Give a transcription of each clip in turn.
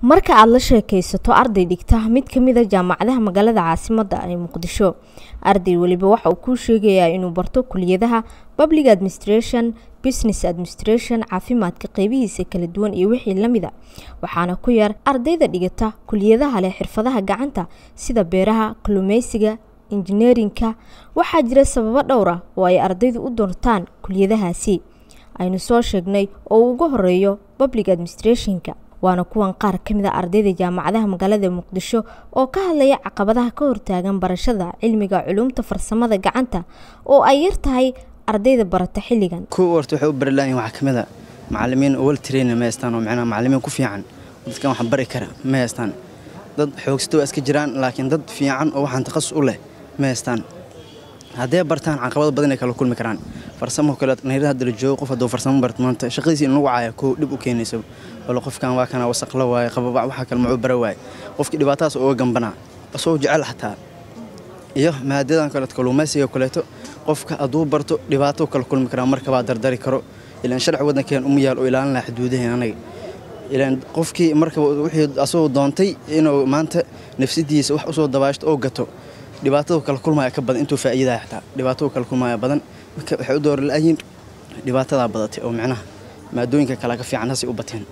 marka aad la sheekaysato arday dhigta mid ka mid a jaamacadaha magaalada caasimadda ee muqdisho arday weliba waxa uu kuu sheegayaa inuu barto kuliyadaha public administration business administration caafimaadka qeybihiisa kala duwan iyo wixii lamida waxaana ku yar ardayda dhigata kuliyadaha leh xirfadaha gacanta sida beeraha kalluumeysiga injineerinka waxaa jira sababo dhowr ah oo ay ardaydu u doortaan kuliyadahaasi aynu soo sheegnay oo uu uga horeeyo public administrationka waana kuwan qaar ka mid a ardayda jaamacadaha magaalada muqdisho oo ka hadlaya caqabadaha ka hortaagan barashada cilmiga culuumta farsamada gacanta oo ay yar tahay ardayda barata xilligan kuwa horta waxay u bari lahayn waxaa ka mid a macallimiin wal trainer ma haystaan oo macnaha macallimiin ku fiican dadkan wax bari kara ma haystaan dad xoogsato waa iska jiraan laakiin dad fiican oo waxaan takhasus u leh ma haystaan hadday bartaan caqabado badan ay kala kulmi karaan farsamo kale nayra hadda la joogo qof hadduu farsamo barto maanta shaqadiisa in lagu caaya koo dhib u keenaysa wala qofkan waa kana wasaq la waaye qababac waxaa kale macuu bara waaye qofkii dhibaatadaas uga gambanaa asagoo jecel xataa iyo maadadan kaleeto kalluumaysiga kaleeto qofka hadduu barto dhibaato kala kulmi karaa markabaa dardari karo ilaan sharci waddankeen uma yaal oo ilaalin laha xuduudaheen anaga ilaan qofkii markaba wixii asagoo doontay inuu maanta nafsadiisa wax usoo dabaashto oo gato dhibaatadu kala kulmaya ka badan intuu faa'iidaha xataa dhibaatadu kala kulmaya badan marka waxay u doori la'ayiin dhibaatadaa badatay oo micnaha maadooyinka kale ka fiican hasay u bateen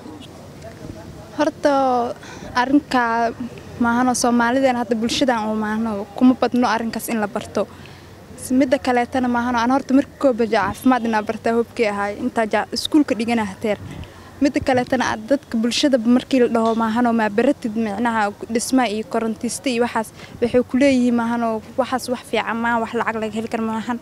horta arrinkaa maahano soomaalidan hadda bulshadan oo maahano kuma badno arrinkaas in la barto midda kaleetana maahano aan horta marka koobaja caafimaad inaa bartaa hobkii ahaay intaa iskuulka dhigana hateer midda kaleetana aad dadka bulshada markii la dhaho maahano maa baratid micnaha dhismaa iyo korontiista iyo waxaas waxay ku leeyihiin maahano waxaas wax fiican maa wax lacag laga heli kara maahan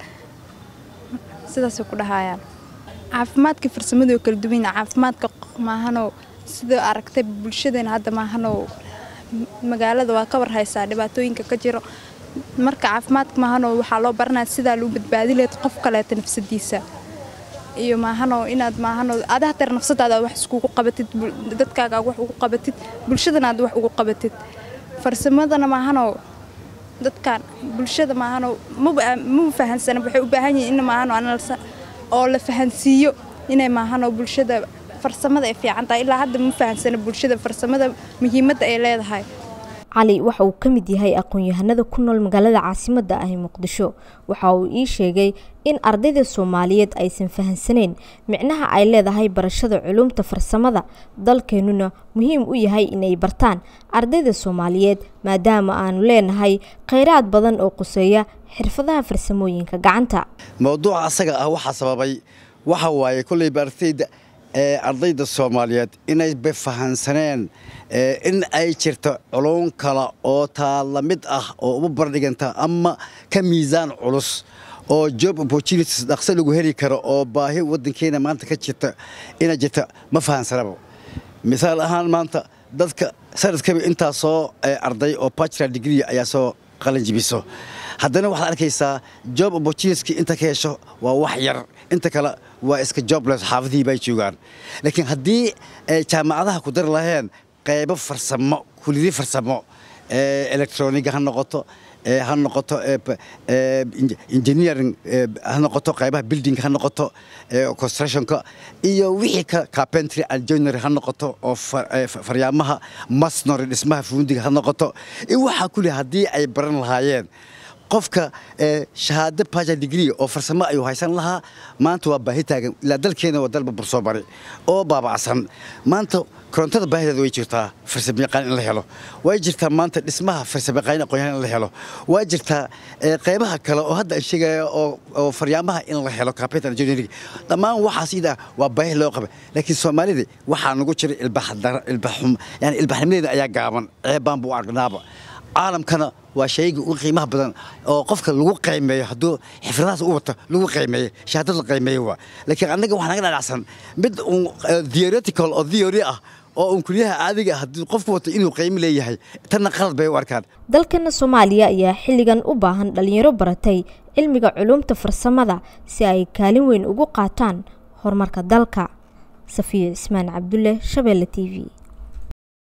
sidaasay ku dhahayaan caafimaadka farsamadu kala duwan caafimaadka maahano sida aragtay bulshadeena hadda maahano magaalada waa ka war haysaa dhibaatooyinka ka jiro marka caafimaadka maahano waxaa loo baranaya sidaa lagu badbaadi lahayd qof kaleeta nafsadiisa iyo maahano inaad maahano ada hateer nafsadaada wax iskugu qabatid dadkaaga wax ugu qabatid bulshadana aad wax ugu qabatid farsamadana maahano dadkan bulshada maahano mama fahansana waxay u baahan yihiin in maahano analsa oo la fahansiiyo inay maahano bulshada farsamada ay fiican tahay ilaa hadda ma fahansana bulshada farsamada muhiimadda ay leedahay cali waxa uu ka mid yahay aqoon-yahanada ku nool magaalada caasimadda ah ee muqdisho waxa uu ii sheegay in ardayda soomaaliyeed aysan fahansaneyn micnaha ay leedahay barashada culuumta farsamada dalkeennuna muhiim u yahay inay bartaan ardayda soomaaliyeed maadaama aanu leenahay kheyraad badan oo quseeya xirfadaha farsamooyinka gacanta mowduuca asaga ah waxaa sababay waxa waaye kolleyba ardayda ee ardayda soomaaliyeed inay bafahansaneen in ay jirto culuun kale oo taa la mid ah oo uma bardhiganta ama ka miisaan culus oo job opportunities dhaqso lagu heli karo oo baahi waddankeena maanta ka jirta inay jirta ma fahansanaba misaal ahaan maanta dadka sanadkaba intaa soo arday oo bachelor degree ayaa soo qalanjibiso haddana waxaad arkaysaa job opportunitieski inta ka hesho waa wax yar inta kale waa iska jobless xaafadihii bay joogaan laakiin haddii jaamacadaha ku dari laheen qaybo farsamo kulidi farsamo electroniga ha noqoto ha noqoto engineering ha noqoto qaybaha building ha noqoto constructionka iyo wixii ka carpentry and joinery ha noqoto oo faryaamaha masnori dhismaha fuundiga ha noqoto waxaa kuli haddii ay baran lahaayeen qofka shahaado baja degree oo farsamo ayuu haysan lahaa maanta waa baahi taagan ilaa dalkeena waa dalba bursoo bari oo baabacsan maanta korontada baahideeda way jirtaa farsamayaqaan in la helo way jirtaa maanta dhismaha farsamayaqaan aqoonyahan in la helo waa jirtaa qaybaha kale oo hadda aan sheegaya oo faryaamaha in la helo carpenter engineering dhammaan waxaas ida waa baahi loo qaba laakiin soomaalida waxaa nagu jira ilbaxum yani ilbaxnimadeeda ayaa gaaban ceebaan buu argnaaba caalamkana waa shayga ugu qiimaha badan oo qofka lagu qaymeeyo hadduu xifradahaas u wato lagu qaymeeyo shahaadad la qaymeeyo waa laakiin annaga waxaa naga dhadhacsan mid un theoretical oo theory ah oo un kulyaha caadiga ah haddii qofku wato inuu qaymo leeyahay tanna qalad bay u arkaan dalkana soomaaliya ayaa xilligan u baahan dhalinyaro baratay cilmiga culuumta farsamada si ay kaalin weyn ugu qaataan horumarka dalka safiya cismaan cabdulle shabeelle t v